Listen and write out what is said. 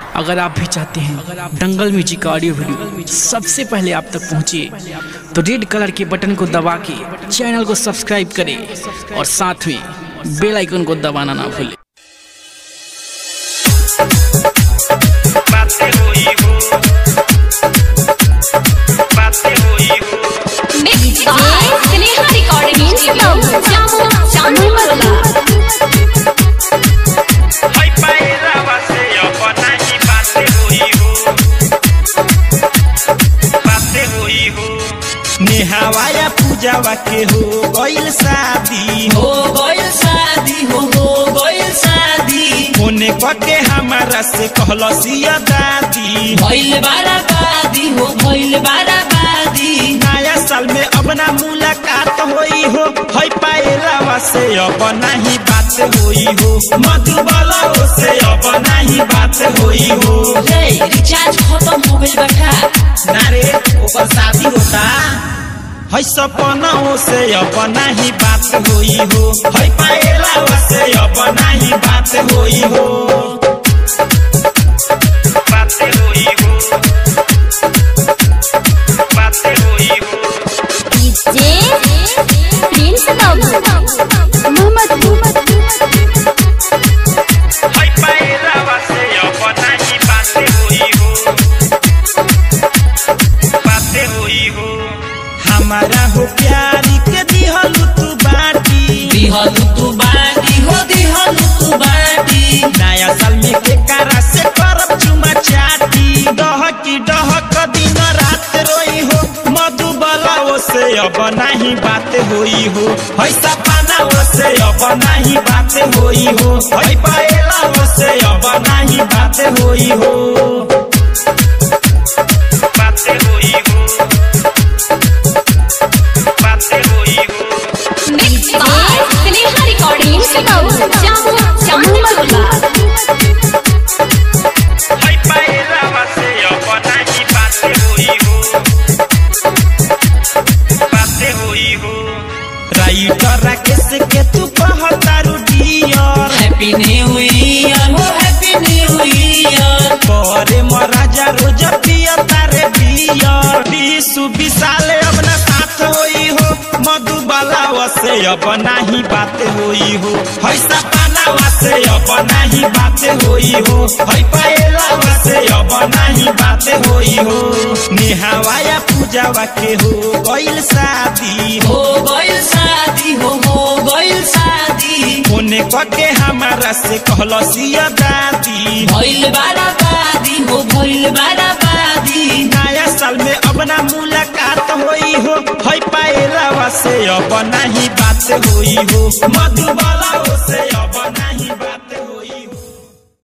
अगर आप भी चाहते हैं दंगल म्यूजिक का ऑडियो वीडियो सबसे पहले आप तक पहुंचे तो रेड कलर के बटन को दबा के चैनल को सब्सक्राइब करें और साथ में बेल आइकन को दबाना ना भूलें बातें हुई हो बातें हुई हो Mixed by Sneha Recording Studio, Jammu, Jammu Matola. हाय पायरावा से अपना ही बातें हुई हो बातें हुई हो नेहावाया पूजावा के हो गइल शादी हो गइल शादी हो हो गइल शादी होने कके हमारा से कहलसिया दादी भइल बाराबादी हो भइल बाराबादी नया साल में अब ना मुलाकात होई हो हई पायलावा से अब नहीं बात होई हो मधुबाला से अब नहीं बात होई हो रे रिचार्ज खत्म हो गइल बाटा नारे ओकर शादी होता हई सपना से अब नहीं बात होई हो हई पायलावा से अब नहीं बात होई हो बातें हुई हो बातें हुई हो DJ Prince Babu, Muhammad हाय पायरावा से अपना ही बातें हुई हो बातें हुई हो हमारा हो प्यारी के दिहलु तू बाटी दिहलु तू बाटी हो दिहलु तू बाटी नया साल में के कारा से करब चुमा चाटी डहकी डहक दिन रात रोई हो मधुबला से अब नहीं बात होई हो ऐसा पाना से अब नहीं बात होई हो हई पाएला से अब नहीं बात होई हो बातें हुई हो बातें हुई हो Mixed by Sneha Recording Studio, Jammu, Jammu Matola. हाय पायरावा से अपना ही बातें हुई हो बातें हुई हो राइटर राकेश के तू कहतारू डियर हैप्पी न्यू ईयर हो हैप्पी न्यू ईयर करे महाराजा रोज पिया तारे बियर विशु विशाल अब ना साथ होई हो मधुबाला से अब नहीं बात होई हो हैसा पाना से अब नहीं बात होई हो है पाएला से अब नहीं बात होई हो नेहावाया पूजावा के हो गइल शादी हो गइल शादी हो हो गइल शादी होने कके हमारा से कहलसिया दादी भइल बाराबादी हो भइल बाराबादी नया साल में अब ना मुलाकात होई हो हई पाएला से अब नहीं बात होई हो मधुबाला से अब नहीं